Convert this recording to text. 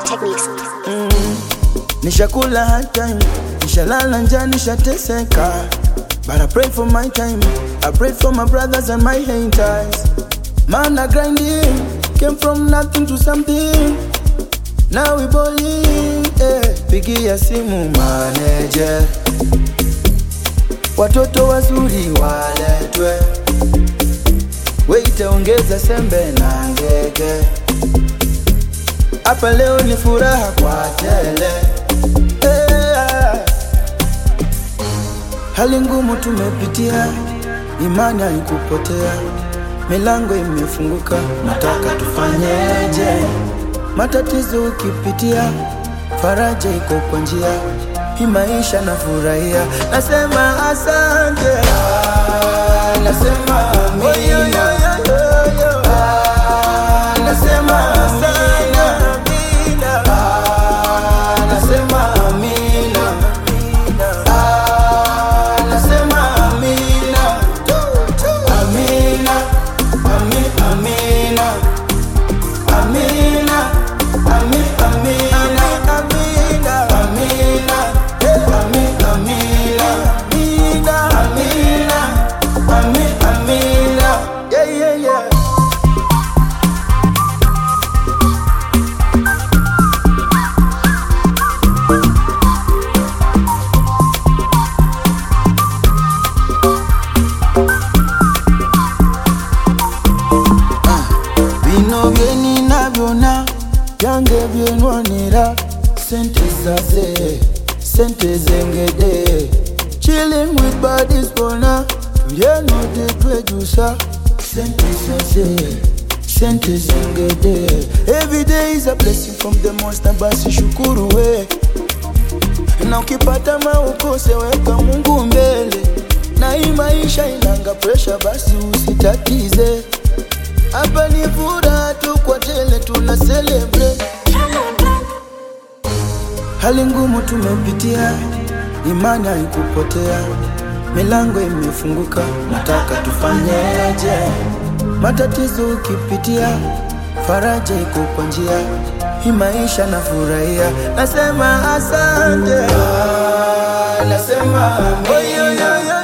Techniques. Nishakula hard time, nishalala njaa, nishateseka. But I pray for my time, I pray for my brothers and my haters. Man, I grinding, came from nothing to something. Now we balling, eh. Pigia simu manager, watoto wazuri waletwe, weita ongeza sembe na ngege. Hapa leo ni furaha kwa tele eh. Hali ngumu tumepitia, imani haikupotea, milango imefunguka, nataka tufanyeje? Matatizo ukipitia, faraja iko kwa njia, hii maisha nafurahia, nasema asante, ah, nasema amina, ah, nasema amina, ah, nasema amina, ah, nasema amina, amina, ami, amina. Amina, ami, amina, amina, amina, eh, ami, amina, amina, amina, ami, amina, yeah, yeah, yeah. bino bye ninabyona byange byenwanira sente zaze sente zengede chilling with bodies bona tulyeno tetwejusa sente zaze sente zengede every day is a blessing from the monster basi shukuru we na ukipata maukose weka mungu mbele na hii maisha inanga presha basi usitatize hapa ni furaha tu kwa tele tuna celebrate. Hali ngumu tumepitia, imani haikupotea, milango imefunguka, nataka tufanyeje? Matatizo ukipitia, faraja iko kwa njia, hii maisha nafurahia, nasema asante, ah, nasema amina.